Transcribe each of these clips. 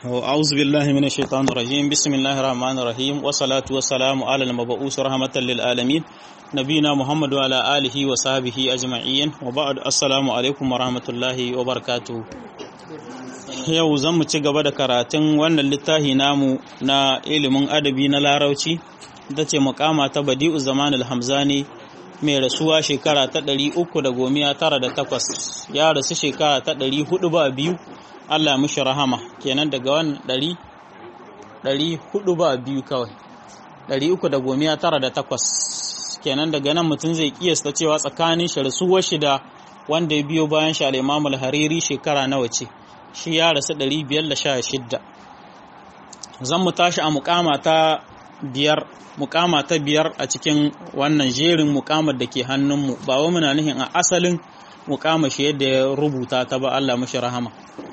أعوذ بالله من الشيطان الرجيم بسم الله الرحمن الرحيم والصلاة والسلام على المبعوث رحمة للعالمين نبينا محمد وعلى آله وصحبه أجمعين وبعد السلام عليكم ورحمة الله وبركاته yau zan mu ci gaba da karatun wannan littafi namu na ilimin adabi na larauci ita ce mukama ta badi'u zamanul hamzani mai rasuwa shekara ta ɗari uku da gomiya tara da takwas ya rasu shekara ta ɗari hudu ba biyu Allah mishi rahama kenan daga wannan ɗari ɗari hudu ba biyu kawai ɗari uku da gomiya tara da takwas kenan daga nan mutum zai kiyasta cewa tsakanin shi rasuwar shi da wanda ya biyo bayan shi al-Imam al-Hariri shekara nawa ce shi ya rasu ɗari biyar da sha shidda zan mu tashi a mukama ta biyar mukama ta biyar a cikin wannan jerin mukamar da ke hannunmu ba wa muna nihin a asalin mukama shi yadda ya rubuta ta ba Allah mashi rahama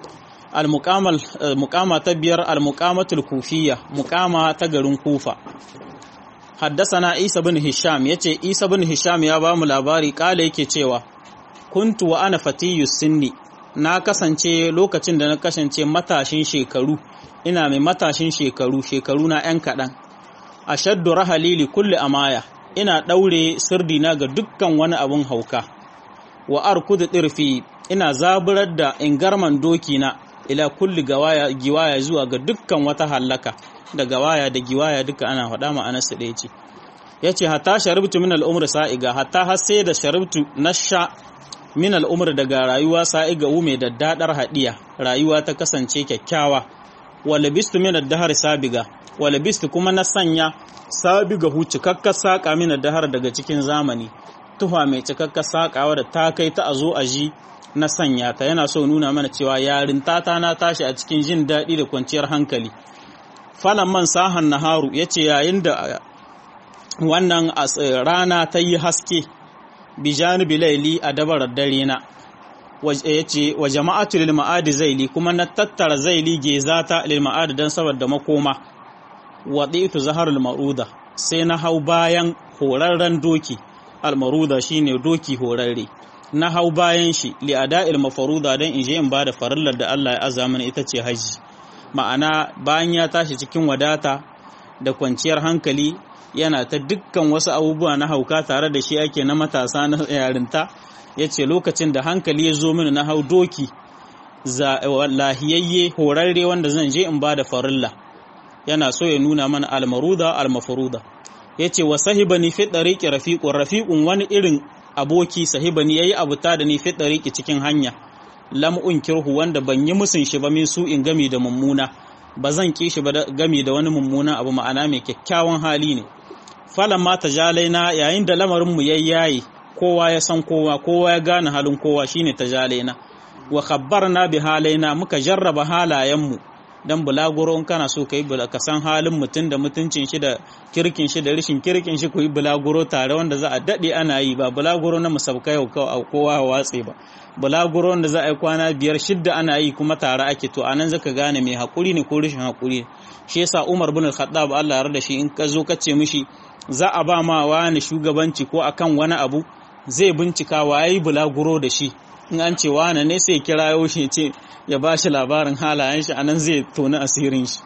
al-mukama ta biyar al-mukamatul kufiyya mukama ta garin kufa haddasana isa bin hisham yace isa bin hisham ya ba mu labari kala yake cewa kuntu wa ana fatiyu sinni na kasance lokacin da na kasance matashin shekaru ina mai matashin shekaru shekaru na 'yan kaɗan a shaddu rahalili kulle amaya ina ɗaure sirdina ga dukkan wani abun hauka wa arkudu ɗirfi ina zaburar da ingarman dokina ila kulli gawaya giwaya zuwa ga dukkan wata hallaka da gawaya da giwaya duka ana faɗa ma'anar su ɗaya ce ya ce hatta sharibtu min al'umar sa'iga hatta har sai da sharibtu na sha min al'umar daga rayuwa sa'iga ume da daɗar haɗiya rayuwa ta kasance kyakkyawa wa labistu min ad-dahr sabiga wa labistu kuma na sanya sabiga hu cikakkar saƙa min ad-dahr daga cikin zamani tufa mai cikakkar saƙawa da ta kai ta azo a ji na sanya ta yana so nuna mana cewa yarinta ta na tashi a cikin jin daɗi da kwanciyar hankali falan man sahan naharu yace yayin da wannan rana ta yi haske bijanibi laili a dabarar dare na ya ce wa jama'atu lil ma'adi zaili kuma na tattara zaili gezata lil ma'adi don saboda makoma wa ɗitu zaharul maruda sai na hau bayan horarren doki almaruda shine doki horarre na hau bayan shi li ada'il mafaruda don in je in bada farillar da Allah ya azza mana ita ce haji ma'ana bayan ya tashi cikin wadata da kwanciyar hankali yana ta dukkan wasu abubuwa na hauka tare da shi ake na matasa na yarinta ya ce lokacin da hankali ya zo mini na hau doki lahiyayye horarre wanda zan je in ba da farilla yana so ya nuna mana almaruda almafaruda ya ce wa sahibani fi ɗariƙi rafiƙun rafiƙun wani irin aboki sahibani ya yi abuta da ni fi ɗariƙi cikin hanya lam'un kirhu wanda ban yi musun shi ba min su in gami da mummuna ba zan ƙi shi ba gami da wani mummuna abu ma'ana mai kyakkyawan hali ne falan ma tajalaina yayin da lamarinmu ya yayi kowa ya san kowa kowa ya gane halin kowa shine tajalaina wa khabbarna bi halaina muka jarraba halayenmu dan bulaguro in kana so kai ka san halin mutum da mutuncin shi da kirkin shi da rishin kirkin shi ku yi bulaguro tare wanda za a dade ana yi ba bulaguro na musabkai kowa watse ba bulaguro wanda za a yi kwana biyar shidda ana yi kuma tare ake to anan zaka gane mai hakuri ne ko rishin hakuri shi yasa Umar bin Al-Khattab Allah ya yarda shi in ka zo ka ce mishi za a ba ma wani shugabanci ko akan wani abu zai bincika wa yi bulaguro da shi in an ce wani ne sai kirayo shi ce ya ba shi labarin halayen shi anan zai toni asirin shi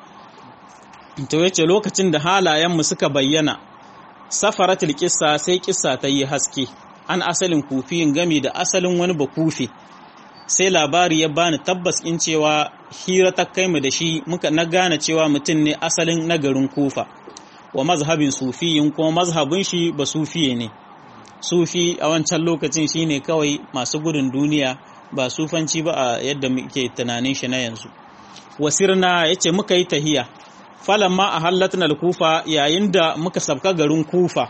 to yace lokacin da halayenmu suka bayyana safaratul kissa sai kissa ta yi haske an asalin kufiyin gami da asalin wani bakufi sai labari ya bani tabbas in cewa hira ta kai mu da shi muka na gane cewa mutum ne asalin nagarin kufa wa mazhabin sufiyin kuma mazhabin shi ba sufiye ne sufi a wancan lokacin shine kawai masu gudun duniya ba sufanci ba a yadda muke tunanin shi na yanzu wasirna yace muka yi tahiya falamma a hallatna kufa yayin da muka sabka garin kufa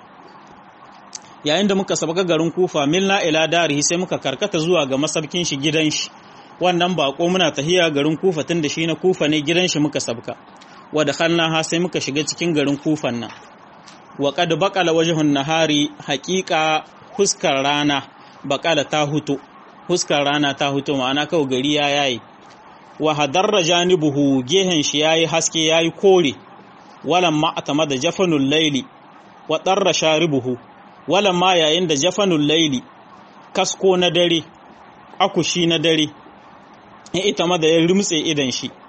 yayin da muka sabka garin kufa milna ila darihi sai muka karkata zuwa ga masabkin shi gidan shi wannan bako muna tahiya garin kufa tun da shi na kufa ne gidan shi muka sabka wa dakhalnaha sai muka shiga cikin garin kufan nan wa qad baqala wajhun nahari haqiqa huskar rana baqala ta huto huskar rana ta huto ma'ana kawai gari ya yayi wa hadarra janibuhu gehen shi yayi haske yayi kore walam ma atama da jafanul layli wa darra sharibuhu walam ma yayin da jafanul layli kasko na dare akushi na dare ita ma da ya rumtse idan shi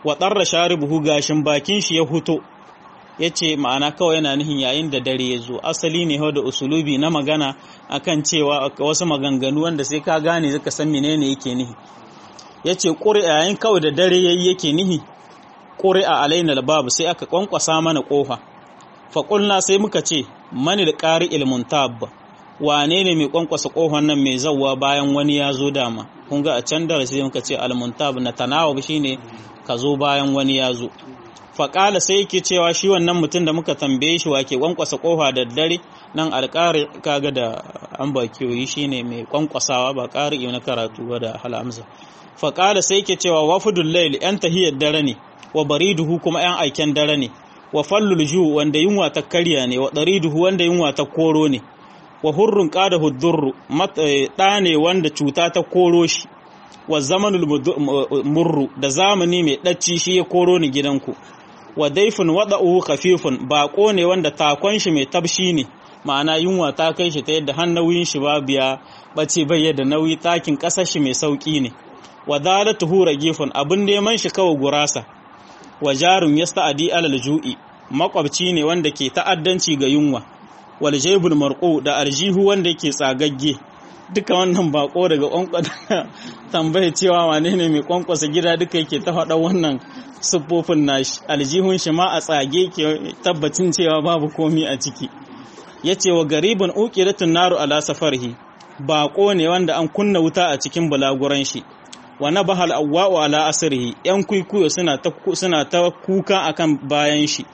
wa darra sharibuhu gashin bakin shi ya huto yace ma'ana kawai yana nihin yayin da dare ya zo asali ne da usulubi na magana akan cewa wasu maganganu wanda sai ka gane zaka san menene yake nihi yace qur'a yayin kawai da dare yayi yake nihi qur'a alaina babu sai aka kwankwasa mana kofa fa qulna sai muka ce manil qari ilmun tabba wane ne mai kwankwasa kohon nan mai zawwa bayan wani ya zo dama kun ga a can darasi muka ce almuntab na tanawub shine ka zo bayan wani ya zo faƙala sai yake cewa shi wannan mutum da muka tambaye shi wake kwankwasa kofa da dare nan alƙari kaga da an bakiyoyi shine mai kwankwasawa ba ƙari na karatu ba da halamza faƙala sai yake cewa wafudul layl yan tahiyar dare ne wa bariduhu kuma yan aiken dare ne wa fallul ju wanda yunwa ta karya ne wa dariduhu wanda yunwa ta koro ne wa hurrun ƙada hudurru ɗa ne wanda cuta ta koro shi wa zamanul murru da zamani mai ɗacci shi ya koro ni gidanku wa daifin waɗa'uhu khafifun baƙo ne wanda takon shi mai tabshi ne ma'ana yunwa ta kai shi ta yadda har nauyin shi babu ya ɓace bai da nauyi takin ƙasar shi mai sauƙi ne wa dalatuhu ragifun abin neman shi kawai gurasa wa jarun yasta'adi alal ju'i makwabci ne wanda ke ta'addanci ga yunwa wal jaybul marqu da arjihu wanda yake tsagagge duka wannan bako daga kwankwasa tambaye cewa wane ne mai kwankwasa gida duka yake ta faɗa wannan siffofin nashi aljihun shi ma a tsage ke tabbacin cewa babu komi a ciki yace wa garibun uqiratun naru ala safarhi bako ne wanda an kunna wuta a cikin bulaguran shi wa nabahal awwa'u ala asrihi yan kuikuyo suna ta suna ta kuka akan bayan shi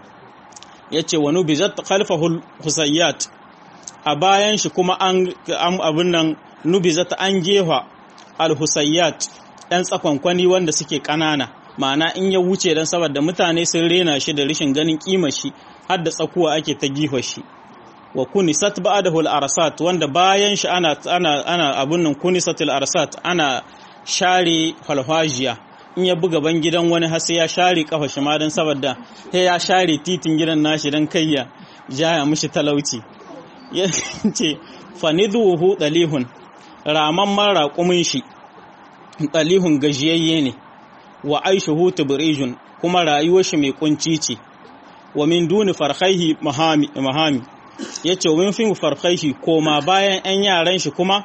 yace wa nubizat khalfahu husayyat a bayan shi kuma an abin nan nubizat an gefa al-husayyat ɗan tsakonkwani wanda suke ƙanana ma'ana in ya wuce dan saboda mutane sun rena shi da rashin ganin kimar shi har da tsakuwa ake ta gifa shi wa kunisat ba'dahu al-arsat wanda bayan shi ana ana ana abun nan kunisatul arsat ana share falfajiya in ya buga ban gidan wani har sai ya share kafa shi ma dan saboda sai ya share titin gidan nashi dan kayya jaya mishi talauci yace fanidhuhu dalihun raman mara kumin shi dalihun gajiyayye ne wa aishuhu tubrijun kuma rayuwar shi mai kunci ce wa min duni farhaihi mahami mahami yace wa min fi farhaihi koma bayan yan yaran shi kuma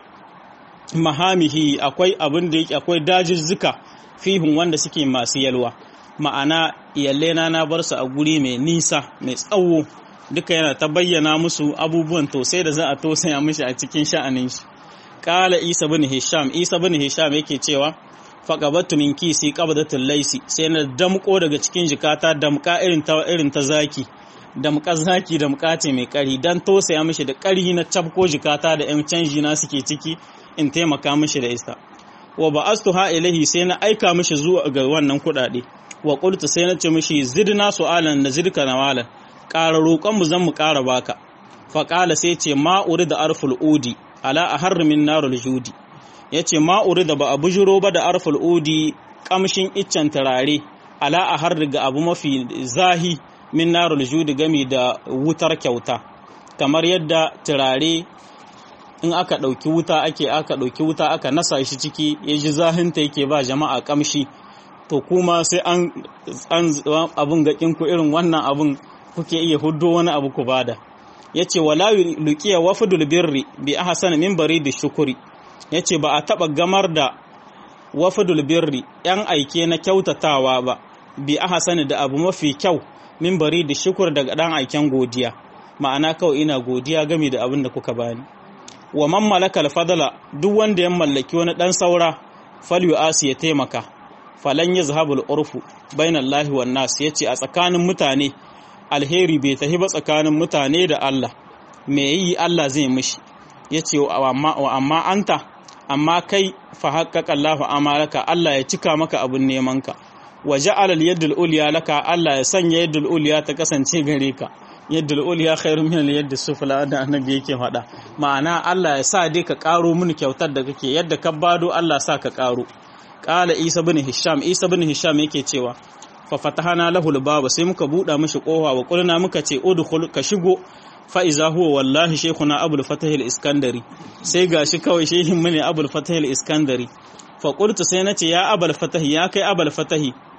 mahamihi akwai abin da yake akwai dajizzuka fihun wanda suke masu yalwa ma'ana iyallena na bar su a guri mai nisa mai tsawo duka yana ta bayyana musu abubuwan tosai da za a tosaya mishi a cikin sha'anin shi kala isa bin hisham isa bin hisham yake cewa faqabattu min kisi qabdatul laisi sai na damko daga cikin jikata damka irin ta irin ta zaki damka zaki damka ce mai kari dan tosaya mishi da kari na cabko jikata da yan canji na suke ciki in taimaka mishi da isa wa ba'astuha ilahi sai na aika mishi zuwa ga wannan kudade wa qultu sai na ce mishi zidna su'alan na zidka nawalan ƙara roƙon mu zan mu ƙara baka fa qala sai ce ma da arful udi ala aharr min narul judi yace ma da ba a bujuro ba da arful udi kamshin iccen turare ala aharr ga abu mafi zahi min narul judi gami da wutar kyauta kamar yadda turare in aka ɗauki wuta ake aka ɗauki wuta aka nasa shi ciki ya ji zahinta yake ba jama'a kamshi to kuma sai an abun gakin ku irin wannan abun kuke iya huddo wani abu ku bada yace wala luqiya wafdul birri bi ahsan min baridi shukuri yace ba a taba gamar da wafdul birri yan aike na kyautatawa ba bi ahsan da abu mafi kyau min baridi shukur daga dan aiken godiya ma'ana kawai ina godiya game da abin da kuka bani wa man malaka alfadala duk wanda ya mallaki wani dan saura falyu asi ya taimaka falan yazhabul urfu bainallahi wan nas yace a tsakanin mutane alheri bai tafi ba tsakanin mutane da Allah me yi Allah zai mishi yace wa amma anta amma kai fa haqqaqa Allahu amalaka Allah ya cika maka abun neman ka wa ja'ala al-yadul ulya laka Allah ya sanya yadul ulya ta kasance gare ka yadda uliya khairun min yadda sufla da annabi yake faɗa ma'ana Allah ya sa dai ka karo mini kyautar da kake yadda ka bado Allah sa ka karo qala isa bin hisham isa bin hisham yake cewa fa fatahana lahu albaba sai muka buɗa mishi kofa wa qulna muka ce udkhul ka shigo fa iza huwa wallahi shaykhuna abul fatah al-iskandari sai gashi kawai shehin mu ne abul fatah al-iskandari fa qultu sai nace ya abul fatah ya kai abul fatah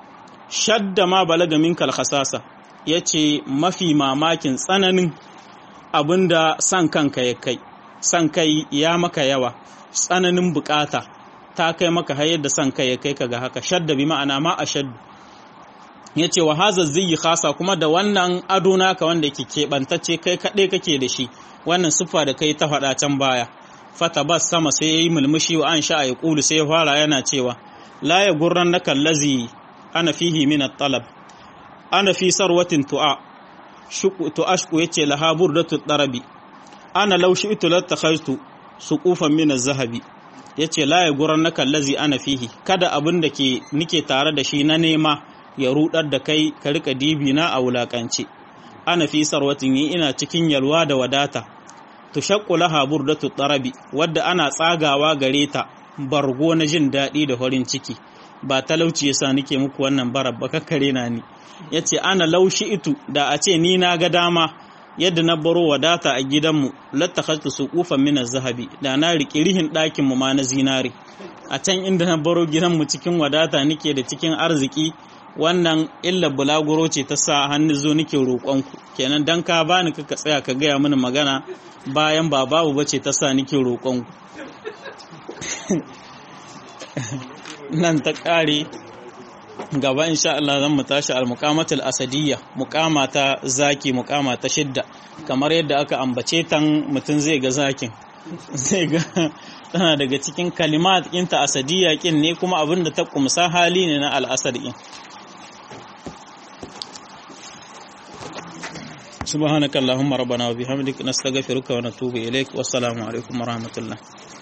shadda ma balaga min kalhasasa ya ce mafi mamakin tsananin abinda san kanka ya kai san kai ya maka yawa tsananin bukata ta kai maka hayar da san kai ya kai ka ga haka shadda bi ma'ana ma a shaddu ya ce wa haza ziyi khasa kuma da wannan ado naka wanda ke keɓantacce kai kaɗai kake da shi wannan siffa da kai ta faɗa can baya fata bas sama sai ya yi mulmushi wa an sha'a ya ƙulu sai ya fara yana cewa la ya gurran na kallazi ana fihi min talab ana fi sarwatin tu'a tu'ashku yace laha burdatu darabi ana law shi'tu latakhaytu suqufan min az-zahabi yace la ya gurran na kallazi ana fihi kada abin da ke nike tare da shi na nema ya rudar da kai ka rika dibi na a wulakance ana fi sarwatin yi ina cikin yalwa da wadata tushaqqu laha burdatu tarabi wadda ana tsagawa gare ta bargo na jin daɗi da farin ciki ba talauci yasa nake muku wannan barar ba kakkare na ni yace ana laushi itu da a ce ni na ga dama yadda na baro wadata a gidanmu lattakhatu suqufan min az-zahabi da na riki rihin ɗakin mu ma na zinare a can inda na baro gidanmu cikin wadata nake da cikin arziki wannan illa bulaguro ce ta sa hannu zo nake roƙonku kenan dan ka bani ka tsaya ka gaya mini magana bayan ba babu bace ta sa nake roƙonku nan ta ƙare gaba insha Allah zan mu tashi al-muqamatul asadiyya muqama ta zaki muqama ta shidda kamar yadda aka ambace tan mutum zai ga zakin zai ga tana daga cikin kalimat ɗinta asadiyya kin ne kuma abin da ta kumsa hali ne na al-asad din سبحانك اللهم ربنا وبحمدك نستغفرك ونتوب إليك والسلام عليكم ورحمة الله